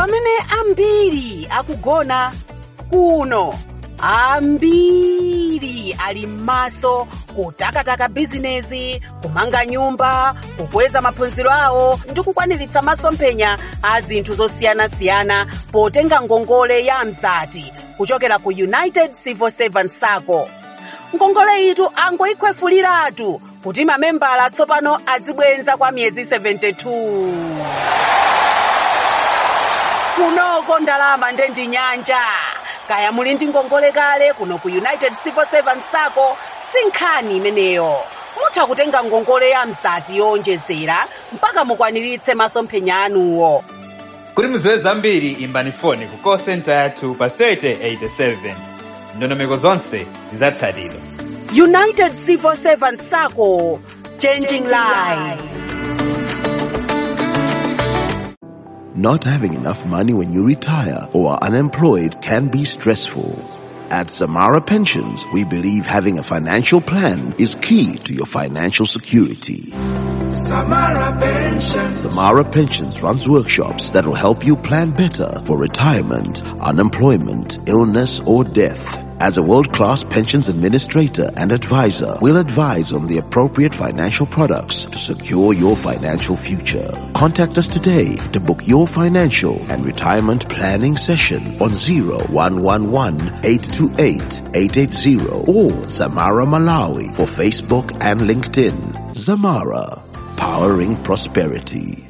pamene ambiri akugona kuno ambiri ali m'maso kutakataka bizinezi kumanga nyumba kukweza maphunziro awo ndi kukwaniritsa masomphenya a zinthu zosiyanasiyana potenga ngongole ya mzati kuchokera ku united civil servants sacco ngongole itu angoyikhwefuliratu kuti mamembala tsopano adzibwenza kwa miyezi 72 kunoko ndalama ndendi nyanja kaya muli ndi ngongole kale kuno ku united civil servants sacco si nkhani imeneyo mutha kutenga ngongole ya mzati yowonjezera mpaka mukwaniritse masomphenya anuwo kuti mudziwe zambiri imbani foni ku call center yathu pa 3087 ndondomeko zonse zidzatsatidwa united civil servants sacco changing lives Not having enough money when you retire or are unemployed can be stressful. At Samara Pensions, we believe having a financial plan is key to your financial security. Samara Pensions. Samara Pensions runs workshops that will help you plan better for retirement, unemployment, illness, or death. As a world-class pensions administrator and advisor, we'll advise on the appropriate financial products to secure your financial future. Contact us today to book your financial and retirement planning session on 0111-828-880 or Zamara Malawi for Facebook and LinkedIn. Zamara, powering prosperity.